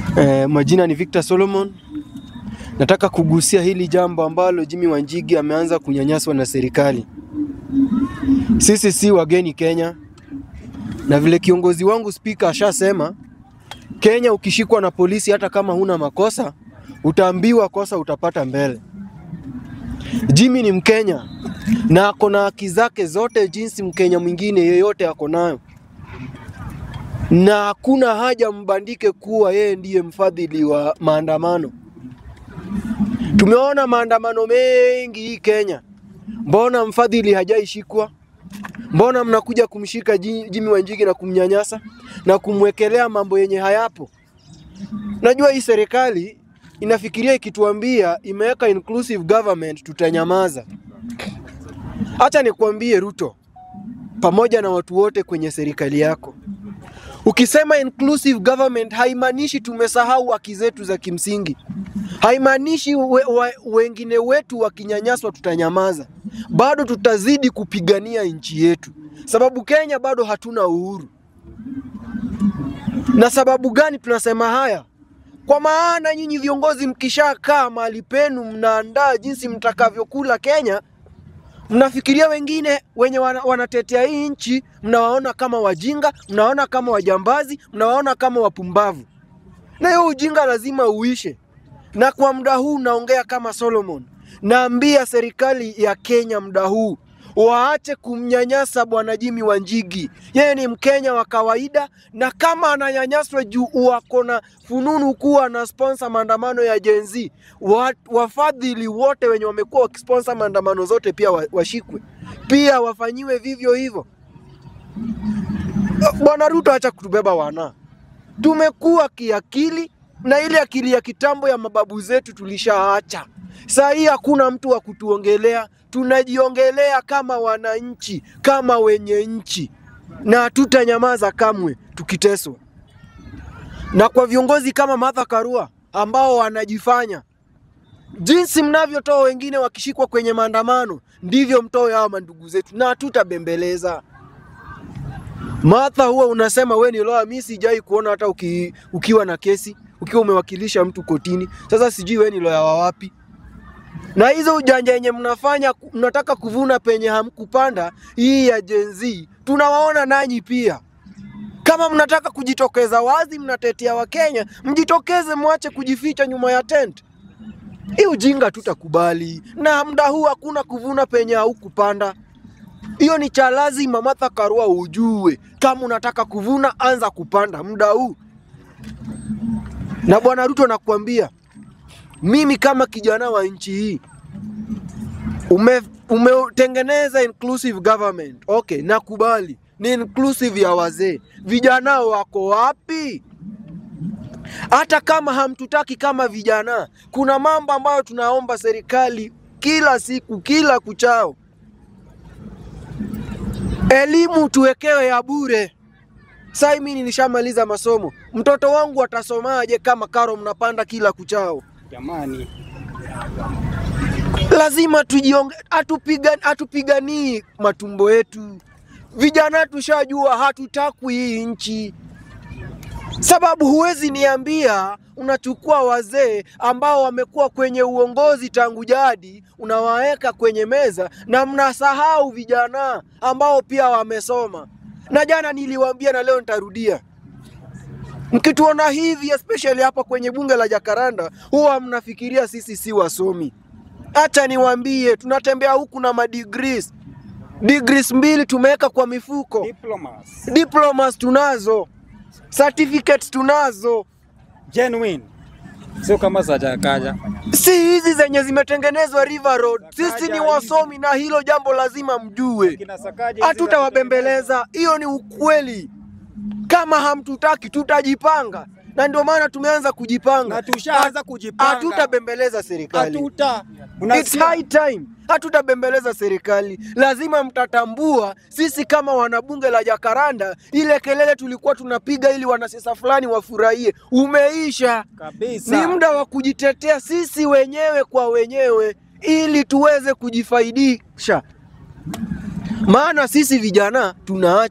Eh, majina ni Victor Solomon. Nataka kugusia hili jambo ambalo Jimmy Wanjigi ameanza kunyanyaswa na serikali. Sisi si wageni Kenya, na vile kiongozi wangu spika ashasema, Kenya ukishikwa na polisi, hata kama huna makosa, utaambiwa kosa utapata mbele. Jimmy ni Mkenya na ako na haki zake zote jinsi Mkenya mwingine yeyote ako nayo na hakuna haja mbandike kuwa yeye ndiye mfadhili wa maandamano. Tumeona maandamano mengi hii Kenya, mbona mfadhili hajaishikwa? Mbona mnakuja kumshika Ji- Jimmy Wanjigi na kumnyanyasa na kumwekelea mambo yenye hayapo? Najua hii serikali inafikiria ikituambia imeweka inclusive government tutanyamaza. Acha nikwambie Ruto, pamoja na watu wote kwenye serikali yako, Ukisema inclusive government haimaanishi tumesahau haki zetu za kimsingi, haimaanishi we, we, wengine wetu wakinyanyaswa tutanyamaza. Bado tutazidi kupigania nchi yetu, sababu Kenya bado hatuna uhuru. Na sababu gani tunasema haya? Kwa maana nyinyi viongozi mkishakaa mahali penu, mnaandaa jinsi mtakavyokula Kenya, mnafikiria wengine wenye wana, wanatetea hii nchi mnawaona kama wajinga, mnawaona kama wajambazi, mnawaona kama wapumbavu, na hiyo ujinga lazima uishe. Na kwa muda huu naongea kama Solomon, naambia serikali ya Kenya muda huu waache kumnyanyasa bwana Jimmy Wanjigi. Yeye ni Mkenya wa kawaida, na kama ananyanyaswa juu wako na fununu kuwa na sponsor maandamano ya Gen Z, wa, wafadhili wote wenye wamekuwa wakisponsor maandamano zote pia wa- washikwe, pia wafanyiwe vivyo hivyo. Bwana Ruto, acha kutubeba wana, tumekuwa kiakili na ile akili ya kitambo ya mababu zetu tulishaacha. Saa hii hakuna mtu wa kutuongelea, tunajiongelea kama wananchi, kama wenye nchi, na hatutanyamaza kamwe tukiteswa. Na kwa viongozi kama Martha Karua ambao wanajifanya jinsi mnavyotoa wengine wakishikwa kwenye maandamano, ndivyo mtoe hao mandugu zetu, na hatutabembeleza. Martha, huwa unasema we ni lawyer, mimi sijai kuona hata uki, ukiwa na kesi ukiwa umewakilisha mtu kotini. Sasa sijui we ni lawyer wa wapi? Na hizo ujanja yenye mnafanya, ku- mnataka kuvuna penye hamkupanda, hii ya Gen Z, tunawaona nanyi pia. Kama mnataka kujitokeza wazi, mnatetea Wakenya, mjitokeze, mwache kujificha nyuma ya tent. Hii ujinga tutakubali, na muda huu hakuna kuvuna penye haukupanda. Hiyo ni cha lazima Martha Karua ujue. Kama unataka kuvuna, anza kupanda muda huu. Na bwana Ruto, nakwambia mimi kama kijana wa nchi hii ume, umetengeneza inclusive government. Okay, nakubali ni inclusive ya wazee. Vijana wako wapi? Hata kama hamtutaki kama vijana, kuna mambo ambayo tunaomba serikali kila siku, kila kuchao. Elimu tuwekewe ya bure. Sasa mimi nilishamaliza masomo, mtoto wangu atasomaje kama karo mnapanda kila kuchao? Jamani, lazima tujionge, atupiga, atupiganii matumbo yetu. Vijana tushajua hatutakwi hii nchi, sababu huwezi niambia unachukua wazee ambao wamekuwa kwenye uongozi tangu jadi, unawaweka kwenye meza na mnasahau vijana ambao pia wamesoma. Na jana niliwaambia na leo nitarudia, mkituona hivi especially hapa kwenye bunge la Jakaranda, huwa mnafikiria sisi si wasomi. Acha niwaambie, tunatembea huku na madegrees degrees mbili tumeweka kwa mifuko, diplomas diplomas tunazo, certificates tunazo, genuine, sio kama za Jakaja. si hizi zenye zimetengenezwa River Road. Sisi ni wasomi na hilo jambo lazima mjue, Kina Sakaja hatutawabembeleza. Hiyo ni ukweli. Kama hamtutaki, tutajipanga, na ndio maana tumeanza kujipanga. na tushaanza kujipanga, Hatutabembeleza serikali. hatuta It's unasikia? high time. Hatutabembeleza serikali, lazima mtatambua sisi kama wanabunge la Jakaranda, ile kelele tulikuwa tunapiga ili wanasiasa fulani wafurahie umeisha. kabisa. Ni muda wa kujitetea sisi wenyewe kwa wenyewe, ili tuweze kujifaidisha, maana sisi vijana tunaachwa,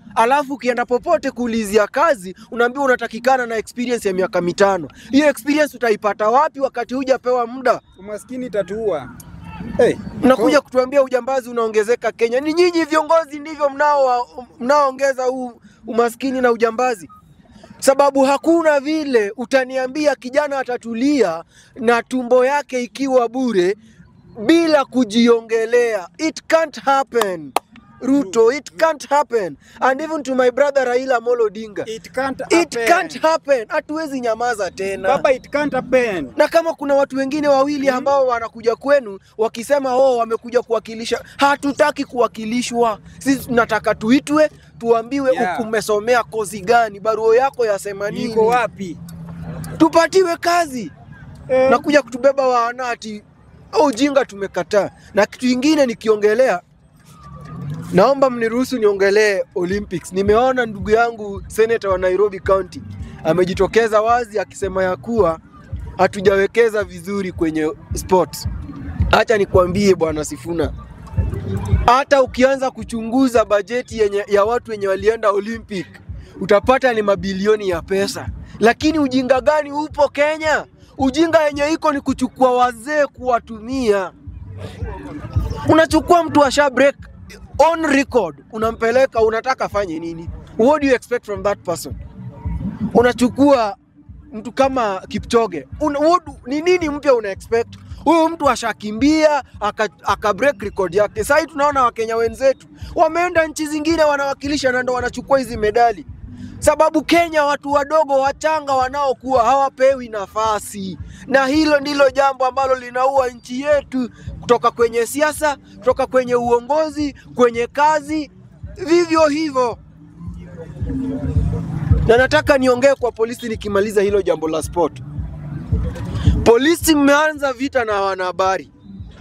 alafu ukienda popote kuulizia kazi unaambiwa unatakikana na experience ya miaka mitano. Hiyo experience utaipata wapi wakati hujapewa muda? Umaskini itatuua. Hey, Mnakuja kutuambia ujambazi unaongezeka Kenya. Ni nyinyi viongozi ndivyo mnao mnaoongeza huu umaskini na ujambazi, sababu hakuna vile utaniambia kijana atatulia na tumbo yake ikiwa bure bila kujiongelea. It can't happen. Ruto, it can't happen. And even to my brother Raila Amolo Odinga. it can't It happen. can't happen. Hatuwezi nyamaza tena. Baba, it can't happen. na kama kuna watu wengine wawili ambao wanakuja kwenu wakisema oh, wamekuja kuwakilisha, hatutaki kuwakilishwa. Sisi tunataka tuitwe, tuambiwe Yeah. yeah. umesomea kozi gani, barua yako yasema nini, Iko wapi? tupatiwe kazi Eh, na kuja kutubeba waanati au ujinga tumekataa. Na kitu ingine nikiongelea, naomba mniruhusu niongelee Olympics. Nimeona ndugu yangu senator wa Nairobi County amejitokeza wazi akisema ya kuwa hatujawekeza vizuri kwenye sports. Acha nikwambie bwana Sifuna, hata ukianza kuchunguza bajeti yenye, ya watu wenye walienda Olympic utapata ni mabilioni ya pesa, lakini ujinga gani upo Kenya? Ujinga yenye iko ni kuchukua wazee kuwatumia. Unachukua mtu asha break on record, unampeleka, unataka afanye nini? What do you expect from that person? Unachukua mtu kama Kipchoge, una, what, ni nini mpya una expect? Huyu mtu ashakimbia aka, aka break record yake. Sasa tunaona Wakenya wenzetu wameenda nchi zingine wanawakilisha na ndo wanachukua hizi medali, sababu Kenya watu wadogo wachanga wanaokuwa hawapewi nafasi, na hilo ndilo jambo ambalo linaua nchi yetu, kutoka kwenye siasa, kutoka kwenye uongozi, kwenye kazi, vivyo hivyo na nataka niongee kwa polisi nikimaliza hilo jambo la sport. Polisi mmeanza vita na wanahabari.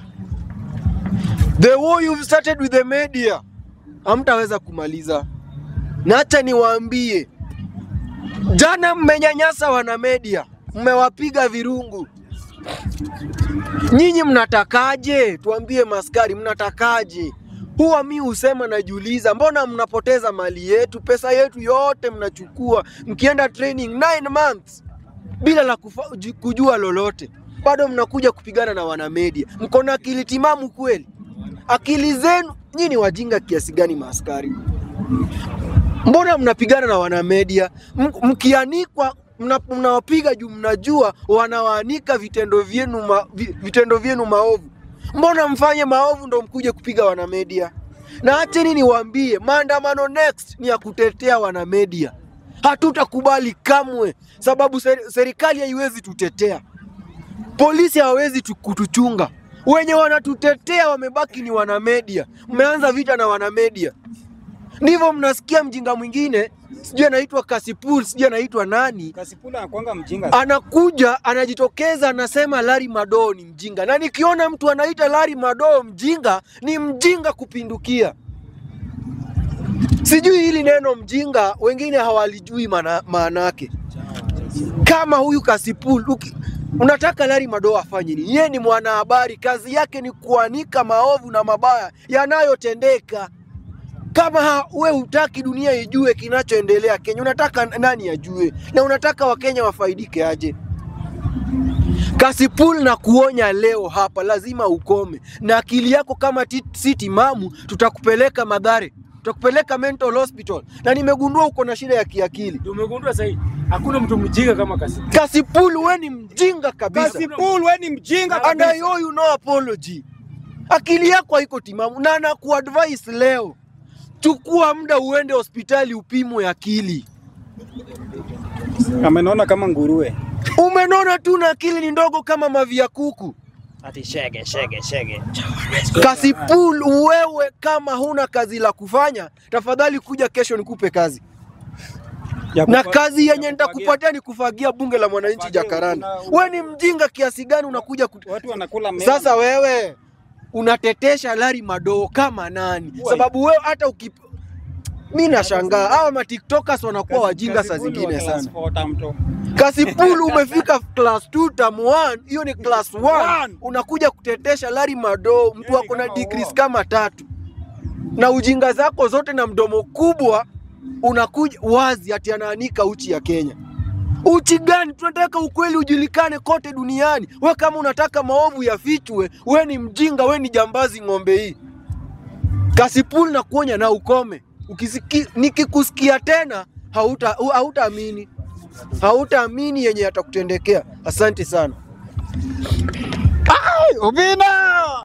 The war you've started with the media hamtaweza kumaliza, na acha niwaambie, jana mmenyanyasa wana media, mmewapiga virungu. Nyinyi mnatakaje? Tuambie maskari, mnatakaje? Huwa mi husema najiuliza, mbona mnapoteza mali yetu, pesa yetu yote mnachukua, mkienda training 9 months bila la kufa, ju- kujua lolote, bado mnakuja kupigana na wanamedia. Mko na akili timamu kweli? Akili zenu nyinyi ni wajinga kiasi gani, maaskari? Mbona mnapigana na wanamedia? M- Mkianikwa mna- mnawapiga juu mnajua wanawaanika vitendo vyenu ma, vi- vitendo vyenu maovu. Mbona mfanye maovu ndo mkuje kupiga wanamedia? Na acheni niwaambie, maandamano next ni ya kutetea wanamedia. Hatutakubali kamwe, sababu seri- serikali haiwezi tutetea, polisi hawawezi tu- kutuchunga. Wenye wanatutetea wamebaki ni wanamedia. Mmeanza vita na wanamedia, ndivyo mnasikia mjinga mwingine sijui anaitwa Kasipul, sijui anaitwa nani, Kasipula anakuanga mjinga. anakuja anajitokeza anasema Larry Madowo ni mjinga, na nikiona mtu anaita Larry Madowo mjinga, ni mjinga kupindukia. Sijui hili neno mjinga, wengine hawalijui maana maana yake. Kama huyu Kasipul uki, unataka Larry Madowo afanye nini? Yeye ni mwanahabari, kazi yake ni kuanika maovu na mabaya yanayotendeka. Kama ha- we hutaki dunia ijue kinachoendelea Kenya, unataka nani ajue? Na unataka Wakenya wafaidike aje? Kasipul na kuonya leo hapa, lazima ukome na akili yako. Kama ti- si timamu, tutakupeleka Madhare, tutakupeleka mental hospital, na nimegundua uko na shida ya kiakili. Ndio umegundua sahii hakuna mtu mjinga kama kasi. Kasipul, we ni mjinga kabisa. Kasipul, we ni mjinga and I kabisa. owe you no apology. Akili yako haiko timamu, na nakuadvise leo, chukua muda uende hospitali upimwe akili. Amenona kama nguruwe. Umenona tu na akili ni ndogo kama mavi ya kuku. Ati shege shege shege. Kasipul, wewe kama huna kazi la kufanya, tafadhali kuja kesho nikupe kazi, Ya na kufa- kazi ya yenye kufagia. nitakupatia ni kufagia bunge la mwananchi Kufagia, Jakaranda. una- We ni mjinga kiasi gani unakuja kut... Watu wanakula mema. Sasa wewe unatetesha Larry Madowo kama nani? Why? Sababu wewe hata uki mi nashangaa hawa matiktokers wanakuwa Kasi- wajinga saa Kasipul zingine wa sana. class four tamto. Kasipul umefika class 2 term 1, hiyo ni class 1. One. Unakuja kutetesha Larry Madowo, mtu Hiyo ni ako na kama degrees war. kama tatu, na ujinga zako zote na mdomo kubwa unakuja wazi ati anaanika uchi ya Kenya. Uchi gani? Tunataka ukweli ujulikane kote duniani. We kama unataka maovu yafichwe, we ni mjinga, we ni jambazi ng'ombe hii. Kasipul na kuonya na ukome. Ukisiki, nikikusikia tena hauta hautaamini, hautaamini yenye yatakutendekea. Asante sana. Ubina!